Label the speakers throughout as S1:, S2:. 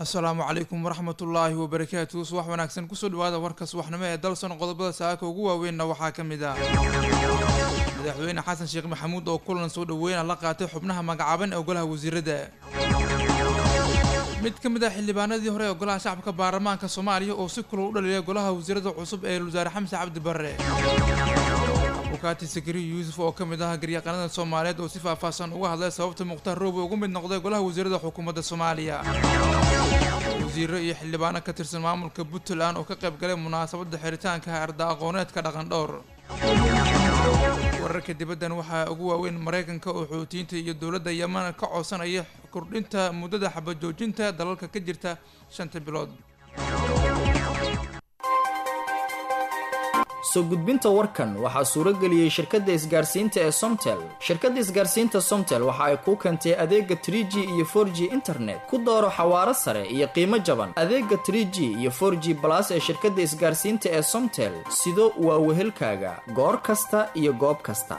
S1: asalaamu calaykum waraxmatullaahi wabarakaatu subax wanaagsan kusoo dhawaada warka subaxnimo ee dalson qodobada saaka ugu waaweynna waxaa ka mid ah madaxweyne xasan sheekh maxamuud oo kulan soo dhaweyna la qaatay xubnaha magacaaban ee golaha wasiirada mid ka mid ah xildhibaanadii hore ee golaha shacabka baarlamaanka soomaaliya oo si kulal u dhaliilay golaha wasiirada cusub ee wasaare xamse cabdi barre bukaati sakari yuusuf oo ka mid ah garyaqaanada soomaaliyeed oo si faahfaahsan uga hadlay sababta mukhtaar roobe ugu mid noqday golaha wasiirada xukuumadda soomaaliya wasiiro iyo xildhibaano ka tirsan maamulka puntland oo ka qayb galay munaasabadda xiritaanka arda aqooneedka dhaqan dhowr wararka dibaddan waxaa ugu waaweyn maraykanka oo xoutiyiinta iyo dowladda yeman ka codsanaya kordhinta muddada xabajoojinta dalalka ka jirta shanta bilood
S2: soo gudbinta warkan waxaa suuro geliyey shirkadda isgaarsiinta ee somtel shirkadda isgaarsiinta somtel waxa ay kuu keentay adeega trie g iyo for g internet ku dooro xawaaro sare iyo qiimo jaban adeega trie g iyo for g balas ee shirkadda isgaarsiinta ee somtel sido waa wehelkaaga goor kasta iyo goob kasta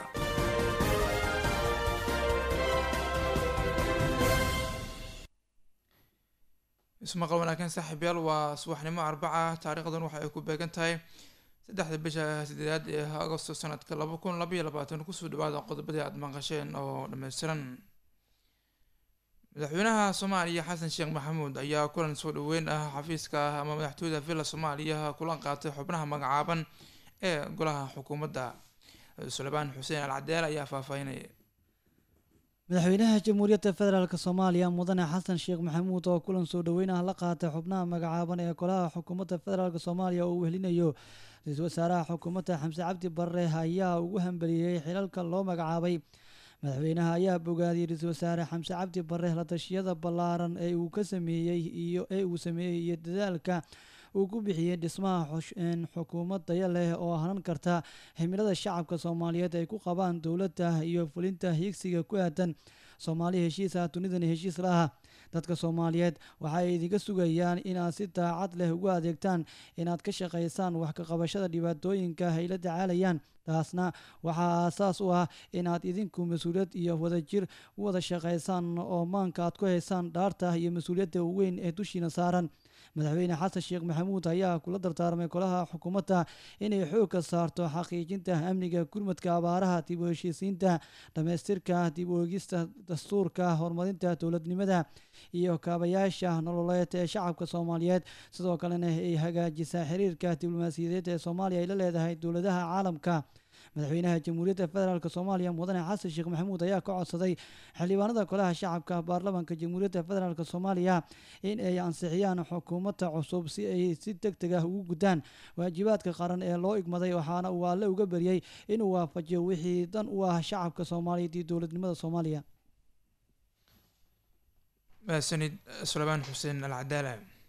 S1: ismaqal wanaagsan saaxiibyaal waa subaxnimo arbaca taariikhdan waxa ay ku beegan tahay saddexda bisha sideedaad ee agosto sanadka laba kun labaiyo labaatan kusoo dhawaada qodobadii aada maqasheen oo dhammaystiran madaxweynaha soomaaliya xasan sheekh maxamuud ayaa kulan soo dhaweyn ah xafiiska ah ama madaxtooyda villa soomaaliya kulan qaatay xubnaha magacaaban ee golaha xukuumadda suleymaan xuseen al cadeel ayaa faahfaahinaya
S3: madaxweynaha jamhuuriyadda federaalk soomaaliya mudane xasan sheekh maxamuud oo kulan soo dhoweyn ah la qaatay xubnaha magacaaban ee golaha xukuumadda federaalk soomaaliya oo uu wehelinayo ra-iisul wasaaraha xukuumadda xamse cabdi barre ayaa ugu hambeliyey xilalka loo magacaabay madaxweynaha ayaa bogaadiyey ra-iisul wasaare xamse cabdi barre la tashiyada ballaaran ee uu ka sameeyey iyo ee uu sameeyey iyo dadaalka uu ku bixiyey dhismaha xukuumad daya leh oo hanan karta himilada shacabka soomaaliyeed ay ku qabaan dowladda iyo fulinta hiigsiga ku aadan soomaali heshiis ah dunidani heshiis laha dadka soomaaliyeed waxaay idinka sugayaan inaad si daacad leh ugu adeegtaan inaad ka shaqaysaan wax ka qabashada dhibaatooyinka ay la tacaalayaan taasna waxaa aasaas u ah inaad idinku mas-uuliyad iyo wadajir u wada shaqaysaan oo maanka aad ku haysaan dhaarta iyo mas-uuliyadda weyn ee dushiina saaran madaxweyne xasan sheekh maxamuud ayaa kula dardaarmay golaha xukuumadda inay xoog ka saarto xaqiijinta amniga gurmadka abaaraha dib u heshiisiinta dhammaystirka dib u eegista dastuurka horumarinta dowladnimada iyo kaabayaasha nololeed ee shacabka soomaaliyeed sidoo kalena ay hagaajisaa xiriirka diblomaasiyadeed ee soomaaliya ay la leedahay dowladaha caalamka madaxweynaha jamhuuriyadda federaalk soomaaliya mudane xasan sheekh maxamuud ayaa ka codsaday xildhibaanada golaha shacabka baarlamaanka jamhuuriyadda federaalk soomaaliya in ay ansixiyaan xukuumadda cusub si ay si deg deg ah ugu gudaan waajibaadka qaran ee loo igmaday waxaana uu alle uga baryey inuu waafajiyo wixii dan u ah shacabka soomaaliyeed iyo dowladnimada soomaaliya
S1: mahadsanid suleymaan xuseen al cadaala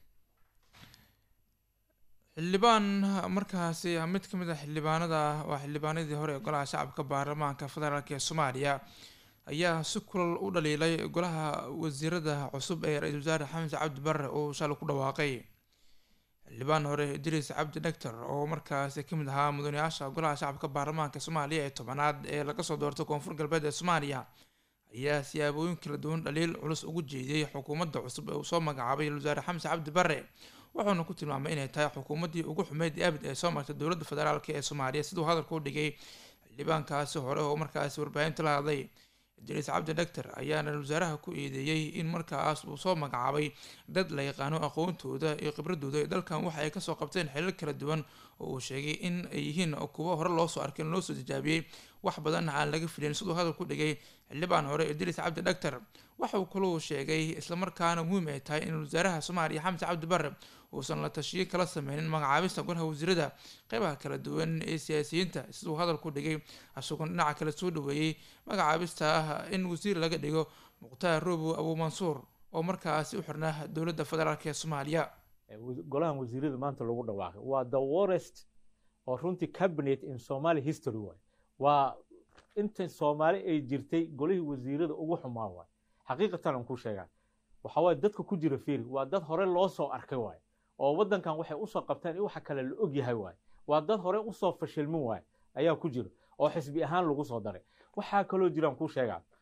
S1: xildhibaan markaasi mid ka mid a xildhibaanada waa xildhibaanadii hore ee golaha shacabka baarlamaanka federaalk ee soomaaliya ayaa si kulal u dhaliilay golaha wasiirada cusub ee ra-iisul wasaare xamse cabdi barre oo shalay ku dhawaaqay xildhibaan hore idriis cabdi dhagtar oo markaasi kamid ahaa mudanayaasha golaha shacabka baarlamaanka soomaaliya ee tobanaad ee laga soo doortay koonfur galbeed ee soomaaliya ayaa siyaabooyin kala duwan dhaliil culus ugu jeediyey xukuumadda cusub ee uu soo magacaabay wasaare xamse cabdi barre wuxuuna ku tilmaamay inay tahay xukuumaddii ugu xumeyd abid ee soo martay dowladda federaalk ee soomaaliya siduu hadalka u dhigay xildhibaankaasi hore oo markaasi warbaahinta la hadlay idriis cabdi dhagtar ayaana wasaaraha ku eedeeyey in markaas uu soo magacaabay dad la yaqaano aqoontooda iyo khibradooda ee dalkan waxa ay kasoo qabteen xilal kala duwan oo uu sheegay in ay yihiin kuwo hore loosoo arkay loo soo tijaabiyey wax badanna aan laga filin siduu hadal ku dhigay xildhibaan hore idriis cabdi dhagtar waxa uu kaluu sheegay islamarkaana muhiim ay tahay in wasaaraha soomaaliya xamse cabdi barre uusan la tashiyo kala sameynin magacaabista golaha wasiirada qeybaha kala duwan ee siyaasiyiinta siduu hadal ku dhigay isagoon dhinaca kale soo dhaweeyey magacaabista ah in wasiir laga dhigo mukhtaar roobo abuu mansuur oo markaasi u xirnaa dowladda federaalk ee soomaaliya
S4: golahan wasiirada maanta lagu dhawaaqay waa the worest oo runtii cabinet in somaly history waay waa inta soomaali ay jirtay golihii wasiirada ugu xumaa waay xaqiiqatan aan ku sheegaa waxa waaye dadka ku jira fiiri waa dad hore loo soo arkay waay oo waddankan waxay usoo qabteen in waxa kale la og yahay waay waa dad hore usoo fashilmin waay ayaa ku jira oo xisbi ahaan lagu soo daray waxaa kaloo jiraan kuu sheegaa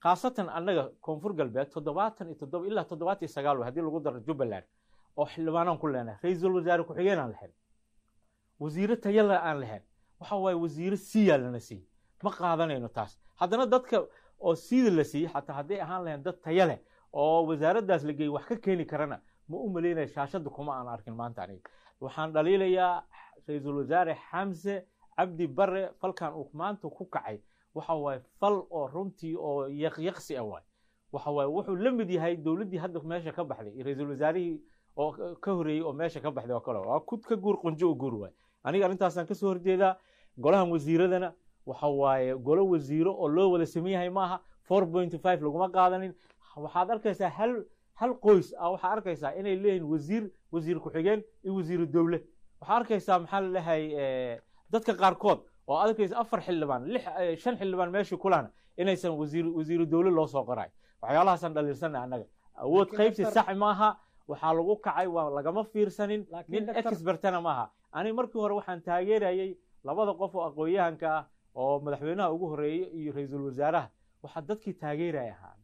S4: khaasatan annaga koonfur galbeed toddobaatan iyo toddoba ilaa toddobaatan iyo sagaal wey haddii lagu daro jubbaland oo xildhibaanaan ku leenahay ra-iisul wasaare ku-xigeen aan lahayn wasiiro tayala aan lahayn waxa waaye wasiiro siiyaa lana siiyey ma qaadanayno taas haddana dadka oo siida la siiyey xataa hadday ahaan lahayn dad taya leh oo wasaaraddaas la geeyey wax ka keeni karana ma u malaynaya shaashadda kuma aan arkin maanta aniga waxaan dhaliilayaa ra-iisul wasaare xamse cabdi bare falkan uu maanta ku kacay waxa waaye fal oo runtii oo yaqyaqsi ah waay waxa waaye wuxuu la mid yahay dowladdii hadda meesha ka baxday iyo ra-iisul wasaarihii oo ka horreeyey oo meesha ka baxday oo kale waa kud ka guur qunjo u guur waay aniga arrintaasaan kasoo horjeedaa golahan wasiiradana waxa waaye golo wasiiro oo loo wada sameyn yahay maaha four point five laguma qaadanin waxaad arkaysaa hal hal qoys ah waxaa arkaysaa inay leeyihiin wasiir wasiir ku-xigeen iyo wasiiru dowle waxaa arkaysaa maxaa la dhahay dadka qaarkood oo arkaysa afar xildhibaan lix shan xildhibaan meeshii kulana inaysan wasiir wasiiru dowle loo soo qoray waxyaalahaasaan dhaliilsanay annaga awood qaybsi sax maaha waxaa lagu kacay waa lagama fiirsanin nin expertana maaha ani markii hore waxaan taageerayay labada qof oo aqoon-yahanka ah oo madaxweynaha ugu horreeyey iyo ra-iisul wasaaraha waxaa dadkii taageeraya ahaa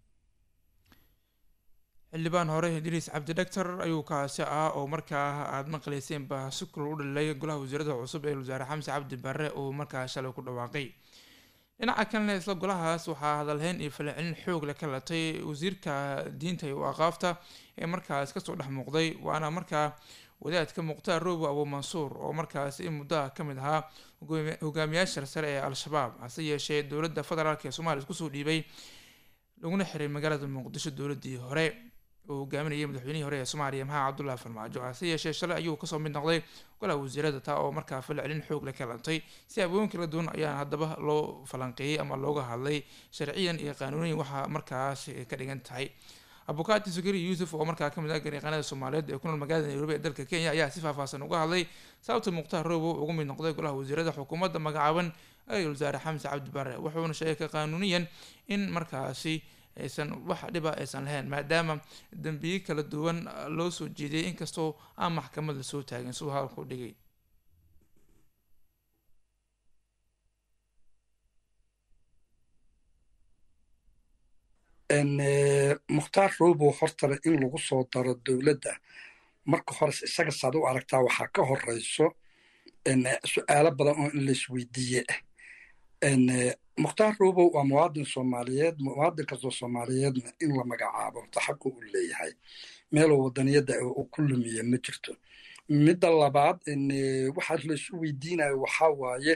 S1: xildhibaan hore idriis cabdi dhagtar ayuu kaasi ah oo markaa aada maqlayseenba si kulal u dhalilay golaha wasiirada cusub ee wasaare xamse cabdi barre uu markaa shalay ku dhawaaqay dhinaca kalena isla golahaas waxaa hadalhayn iyo falcelin xoog leh ka latay wasiirka diinta iyo aqaafta ee markaas kasoo dhex muuqday waana markaa wadaadka mukhtaar roobo abu mansuur oo markaas in muddaha ka mid ahaa hogaamiyaasha sare ee al-shabaab hase yeeshee dowladda federaalk ee soomaaliya iskusoo dhiibay laguna xiray magaalada muqdisho dowladii hore oo hogaaminayay madaxweynihii hore ee soomaaliya maxamed cabdullahi farmaajo hase yeeshee shalay ayuu kasoo mid noqday golaha wasiirada taa oo markaa falcelin xoog leh ka lantay si abooyin kala duwan ayaan haddaba loo falanqeeyey ama looga hadlay sharciyan iyo qaanuuniyan waxaa markaas ka dhigan tahay abukaati sukari yuusuf oo markaa kamid ah garyaqaanada soomaaliyeed ee ku nool magaalada nairobi ee dalka kenya ayaa si faahfaahsan uga hadlay sababta mukhtaar roobo ugu mid noqday golaha wasiirada xukuumadda magacaaban ra-iisul wasaare xamse cabdi bare wuxuuna sheegay ka qaanuuniyan in markaasi aysan wax dhiba aysan lahayn maadaama dembiye kala duwan loo soo jeediyay inkastoo aan maxkamad lasoo taagin siduu hadalku dhigay
S5: mukhtaar robow hortale in lagu soo daro dowladda marka hores isaga saad u aragtaa waxaa ka horeyso su-aalo badan oo in laisweydiiye ah mukhtaar robow waa muwaadin soomaaliyeed muwaadin kastoo soomaaliyeedna in la magacaabo taxaqu u leeyahay meeluu wadaniyadda uu ku lumiye ma jirto midda labaad waxaa laisu weydiinayo waxaa waaye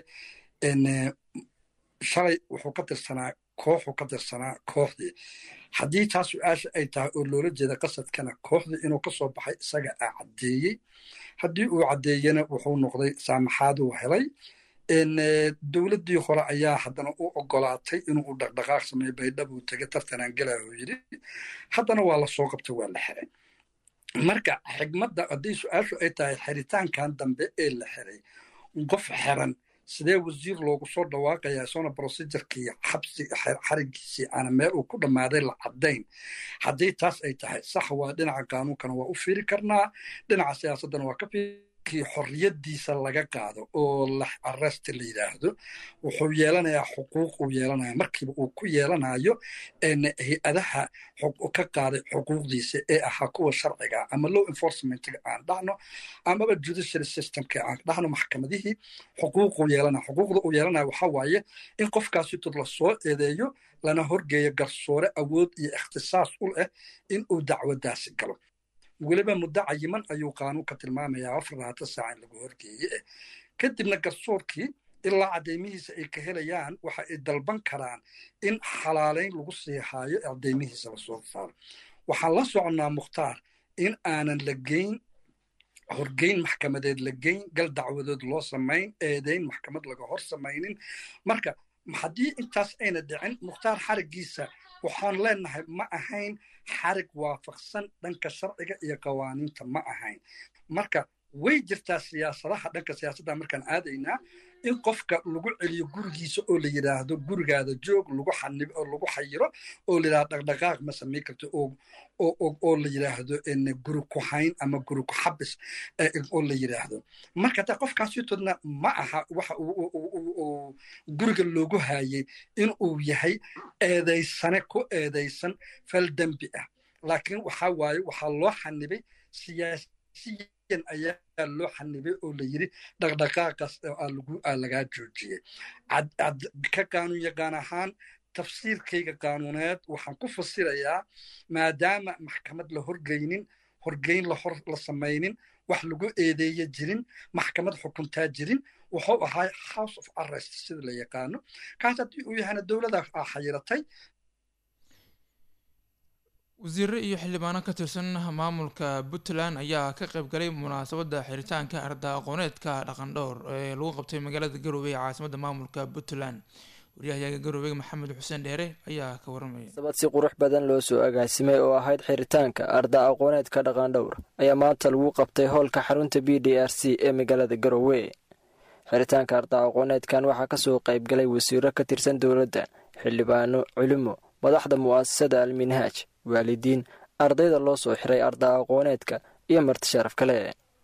S5: shalay wuxuu ka tirsanaa kooxuu ka tirsanaa kooxdii haddii taa su-aasha ay tahay oo loola jeeda qasadkana kooxdii inuu ka soo baxay isaga a caddeeyey haddii uu caddeeyena wuxuu noqday saamaxaaduu helay dowladdii hore ayaa haddana u ogolaatay inuu u dhaqdhaqaaq sameeyo baydhabuu tegay tartanaan galaahuu yidhi haddana waa la soo qabtay waa la xiray marka xigmadda haddii su-aashu ay tahay xiritaankan dambe ee la xiray qof xiran sidee wasiir loogu soo dhawaaqayaa isagona procedurkii xabsi xarigiisii aana meel uu ku dhammaaday la caddayn haddii taas ay tahay sax waa dhinaca qaanuunkana waa u fiiri karnaa dhinaca siyaasaddana waa ka kii xorriyaddiisa laga qaado oo la arrest la yidhaahdo wuxuu yeelanayaa xuquuq uu yeelanaya markiiba uu ku yeelanayo hay-adaha ka qaaday xuquuqdiisa ee ahaa kuwa sharciga ama law enforcementga aan dhahno amaba judiciary systemka aan dhahno maxkamadihii xuquuquu yeelanaya xuquuqda uu yeelanaya waxaa waaye in qofkaasi tod la soo eedeeyo lana horgeeyo garsoore awood iyo ikhtisaas u leh in uu dacwadaasi galo weliba muddo cayiman ayuu qaanuunka tilmaamayaa afar labaatan saaca in lagu horgeeye eh kadibna garsoorkii ilaa caddeymihiisa ay ka helayaan waxa ay dalban karaan in xalaalayn lagu siixaayo caddeymihiisa lasoo saaro waxaan la soconnaa mukhtaar in aanan la geyn horgeyn maxkamadeed la geyn gal dacwadood loo samayn eedeyn maxkamad laga hor samaynin marka haddii intaas ayna dhicin mukhtaar xarigiisa waxaan leenahay ma ahayn xarig waafaqsan dhanka sharciga iyo qawaaniinta ma ahayn marka way jirtaa siyaasadaha dhanka siyaasadda markaan aadaynaa in qofka lagu celiyo gurigiisa oo la yidhaahdo gurigaada joog lagu xanibo oo lagu xayiro oo la yidhahdo dhaqdhaqaaq ma samayn karto oo oo la yidhaahdo guri ku hayn ama guri ku xabis oo la yidhaahdo marka ta qofkaasitoodna ma aha waxa guriga loogu haayay in uu yahay eedaysane ku eedaysan fal dembi ah laakiin waxa waaye waxaa loo xanibay siyaasiyan ayaa loo xanibay oo la yidhi dhaqdhaqaaqaas lagaa joojiyey ka qaanuun yaqaan ahaan tafsiirkayga qaanuuneed waxaan ku fasirayaa maadaama maxkamad la horgeynin horgeyn la samaynin wax lagu eedeeya jirin maxkamad xukuntaa jirin wuxuu ahaa house of arrest sida la yaqaano kaas haddii uu yahana dowlada xayiratay
S1: wasiire iyo xildhibaano ka tirsan maamulka puntland ayaa ka qayb galay munaasabadda xiritaanka arda aqooneedka dhaqandhowr ee lagu qabtay magaalada garowe ee caasimadda maamulka puntland waryahayaga garowe maxamed xuseen dheere ayaa ka waramaya
S6: sabad si qurux badan loo soo agaasimay oo ahayd xiritaanka arda aqooneedka dhaqandhowr ayaa maanta lagu qabtay howlka xarunta b d r c ee magaalada garowe xiritaanka arda aqooneedkan waxaa kasoo qayb galay wasiiro ka tirsan dowladda xildhibaano culimo madaxda mu'asasada alminhaaj waalidiin ardayda loo soo xiray arda aqooneedka iyo marti sharaf kale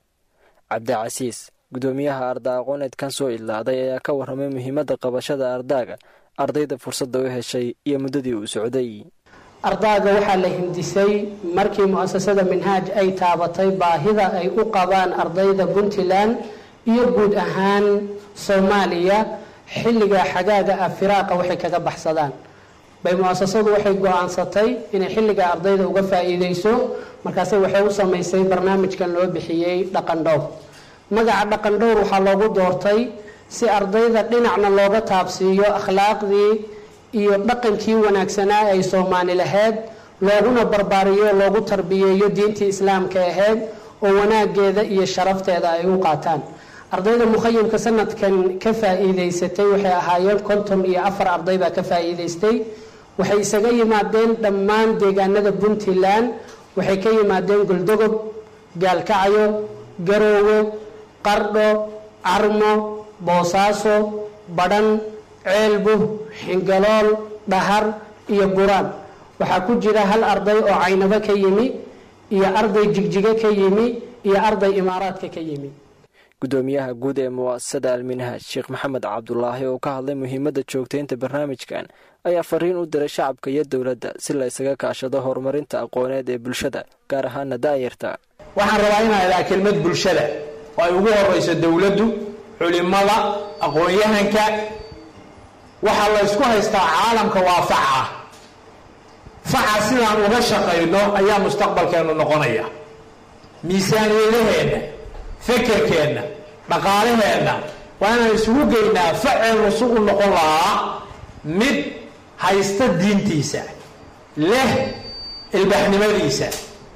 S6: cabdicasiis gudoomiyaha arda aqooneedkan soo idlaaday ayaa ka warramay muhiimadda qabashada ardaaga ardayda fursadda u heshay iyo muddadii uu socday
S7: ardaaga waxaa la hindisay markii mu'asasada minhaaj ay taabatay baahida ay u qabaan ardayda puntland iyo guud ahaan soomaaliya xilliga xagaaga ah firaaqa waxay kaga baxsadaan bay mu'asasadu waxay go-aansatay inay xilliga ardayda uga faa'iideyso markaase waxay u samaysay barnaamijkan loo bixiyey dhaqandhowr magaca dhaqandhowr waxaa loogu doortay si ardayda dhinacna looga taabsiiyo akhlaaqdii iyo dhaqankii wanaagsanaa ay soomaali lahayd looguna barbaariyo loogu tarbiyeeyo diintii islaamka ahayd oo wanaageeda iyo sharafteeda ay u qaataan ardayda mukhayimka sanadkan ka faa'iideysatay waxay ahaayeen konton iyo afar arday baa ka faa'iideystay waxay isaga yimaadeen dhammaan deegaanada puntland waxay ka yimaadeen goldogob gaalkacyo garoowe qardho carmo boosaaso badhan ceelbu xingalool dhahar iyo buraan waxaa ku jira hal arday oo caynabo ka yimi iyo arday jigjigo ka yimi iyo arday imaaraadka ka yimi
S6: gudoomiyaha guud ee mu'asasada alminhaaj sheekh maxamed cabdulaahi oo ka hadlay muhiimadda joogtaynta barnaamijkan ayaa fariin u diray shacabka iyo dowladda si la ysaga kaashado horumarinta aqooneed ee bulshada gaar ahaana daayarta
S8: waxaan rabaa inaan idhaha kelmad bulshada oo ay ugu horeyso dowladdu culimada aqoon-yahanka waxaa la ysku haystaa caalamka waa faca faca sidaan uga shaqayno ayaa mustaqbalkeennu noqonaya miisaaniyadaheenna fekerkeenna dhaqaalaheenna waa inaan isugu geynaa faceennu si u noqon lahaa mid haysta diintiisa leh ilbaxnimadiisa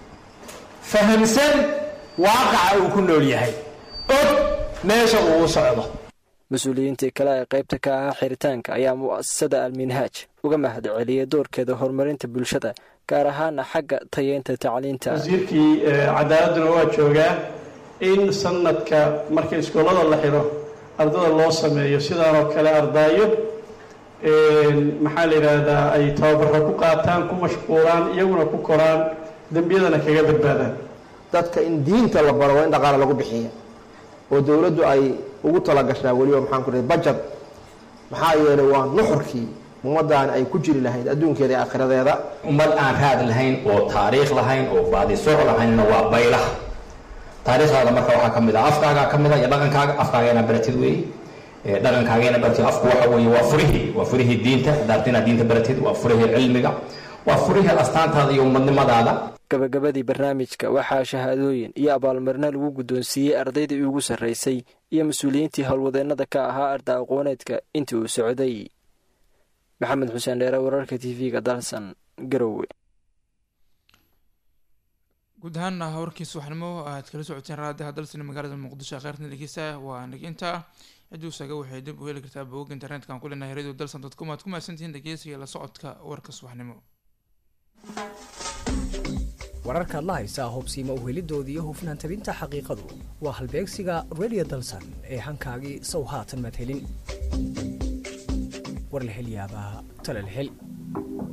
S8: fahamsan waaqaca uu ku nool yahay og meesha uu u socdo
S6: mas-uuliyiintii kale ee qaybta ka ahaa xiritaanka ayaa mu'asasada alminhaaj uga mahad celiyay doorkeeda horumarinta bulshada gaar ahaana xagga tayeynta tacliinta
S9: wasiirkii cadaaladuna waa joogaa in sanadka marka iskoolada la xiro ardada loo sameeyo sidaanoo kale ardaayo maxaa la yidhaahdaa ay tababaro ku qaataan ku mashquulaan iyaguna ku koraan dembiyadana kaga badbaadaan
S10: dadka in diinta la baro waa in dhaqaale lagu bixiya oo dowladdu ay ugu talagashaa weliba maxaan ku dhahay bajad maxaa yeelay waa nuxurkii ummaddan ay ku jiri lahayd adduunkeeda iyo aakhiradeeda
S11: ummad aan raad lahayn oo taariikh lahayn oo baadisooc lahaynna waa baylah taariikhdaada marka waxaa ka mid ah afkaagaa ka mid ah iyo dhaqankaaga afkaaga inaa baratid weeye dhaqankaaga inaa baratid afku waxa weeye waa furihii waa furihii diinta daarta inaad diinta baratid waa furihii cilmiga waa furihii astaantaada iyo ummadnimadaada
S6: gabagabadii barnaamijka waxaa shahaadooyin iyo abaalmarino lagu guddoonsiiyey ardaydii ugu sarraysay iyo mas-uuliyiintii howlwadeennada ka ahaa arda aqooneedka intii uu socday maxamed xuseen dheere wararka t v-ga dalsan garowe
S1: guud ahaana warkiis waxnimo aad kala socoteen raadiha dalsina magaalada muqdisho kheyrtan dhegeysta waa naginta cidduu saga waxay dib u heli kartaa bogga internetka aan ku leenahay radio dalsan dot com aad ku mahadsantihiin dhegeysiga la socodka warka subaxnimo
S12: wararkaad la haysaa hubsiimo uhelidoodii iyo hufnaan tabinta xaqiiqadu waa halbeegsiga radio dalsan ee hankaagii sow haatan maad helin war la hel yaabaa tala la hel